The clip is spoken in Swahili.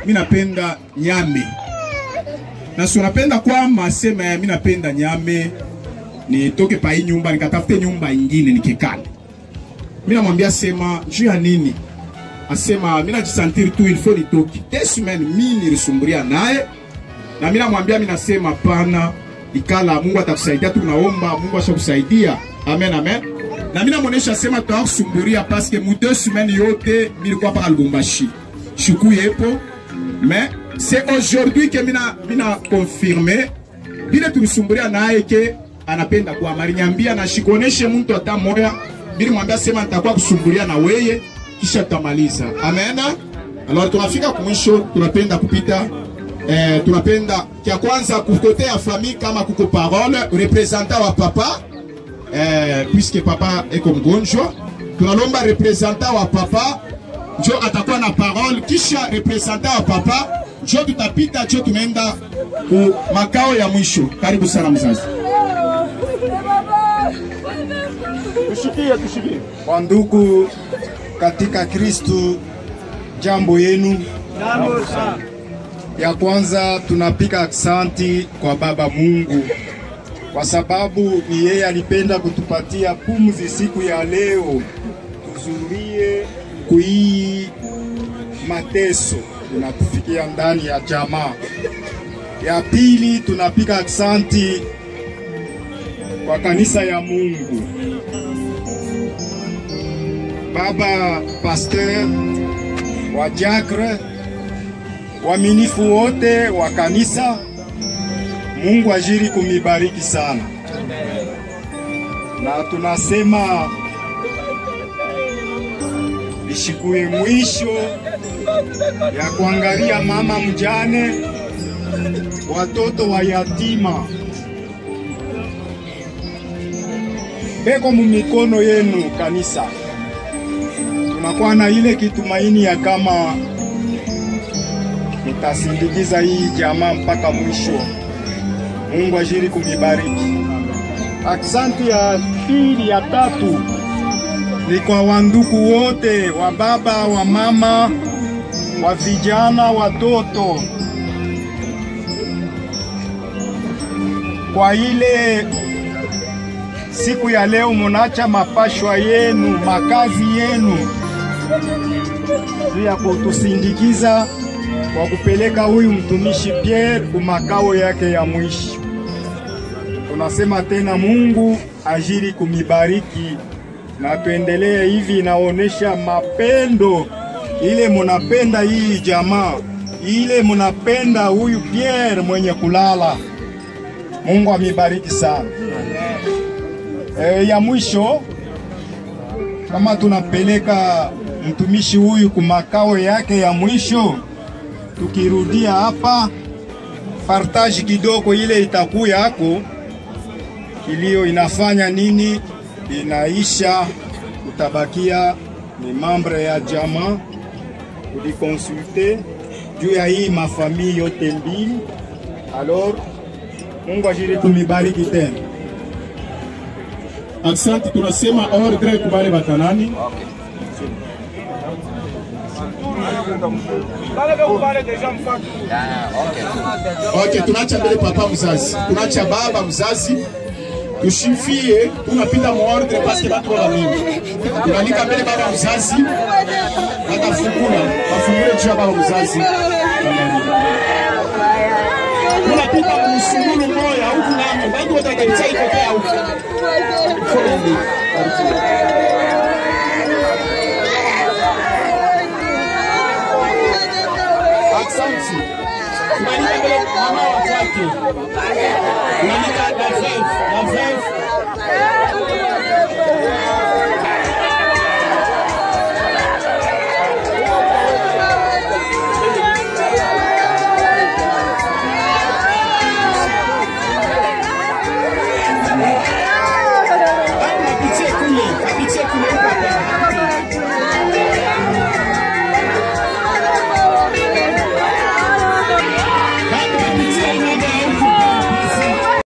mi napenda nyame na si unapenda kwama sema mi napenda nyame nitoke pa hii nyumba nikatafute nyumba ingine nikikale. Mi namwambia sema juu ya nini? Asema mi najisantiri tu il faut nitoke. Deux semaines mi nilisumburia naye na mi namwambia mi nasema pana ikala, Mungu atakusaidia, tunaomba Mungu ashakusaidia. Amen, amen. Na mi namwonesha sema tutakusumburia paske mu deux semaines yote nilikuwa pa Lubumbashi, shuku yepo mais c'est aujourd'hui que mina mina confirme bile tulisumburia naye ke anapenda kwa mariniambia na shikoneshe mtu hata moya bili mwambia sema nitakuwa kusumburia na weye kisha tutamaliza. Amen. Alors tunafika kumwisho, tunapenda kupita eh, tunapenda kia kwanza kukote ya famille kama kuko parole representant wa papa eh, puisque papa eko mgonjwa, tunalomba representant wa papa njo atakuwa na parole, kisha representant wa papa njo tutapita, njo tunaenda ku makao ya mwisho. Karibu sana mzazi. Tushikie, tushikie. Wandugu katika Kristu, jambo yenu. Ya kwanza tunapiga aksanti kwa Baba Mungu kwa sababu ni yeye alipenda kutupatia pumzi siku ya leo, tuzurie kuii mateso tunatufikia ndani ya jamaa. Ya pili tunapiga aksanti kwa kanisa ya Mungu, baba pasteur wa diacre, waaminifu wote wa kanisa. Mungu ajiri kumibariki sana, na tunasema ishikue mwisho ya kuangalia mama mjane, watoto wa yatima beko mumikono yenu kanisa. Tunakuwa na ile kitumaini ya kama mutasindikiza hii jamaa mpaka mwisho. Mungu ajiri kumibariki. Aksanti ya pili ya tatu ni kwa wandugu wote wa baba wa mama wa vijana watoto, kwa ile siku ya leo munacha mapashwa yenu makazi yenu juu ya kutusindikiza kwa kupeleka huyu mtumishi Pierre kumakao yake ya mwisho. Tunasema tena Mungu ajiri kumibariki na tuendelee hivi, inaonesha mapendo ile munapenda hii jamaa, ile munapenda huyu Pierre mwenye kulala. Mungu amibariki sana. E, ya mwisho kama tunapeleka mtumishi huyu kumakao yake ya mwisho, tukirudia hapa partage kidogo ile itakuwa yako kilio inafanya nini, inaisha, utabakia ni mambre ya jamaa kulikonsulte juu ya hii mafamili yote mbili. Alors Mungu ashiri kumibariki tena. Asante, tunasema ordre kubale batanani. Okay, tunacha mbele papa mzazi, tunacha baba mzazi, tushifie, tunapita mu ordre paske batu wala mingi. Tunalika mbele baba mzazi, atafungula, afungule juu ya baba mzazi. Tunapita musungulu moya huku namo, bantu wote watabisa ikopea huku. Foleni. Asante. Tunalika mbele mama wa kwake. Tunalika na veuf, na veuf.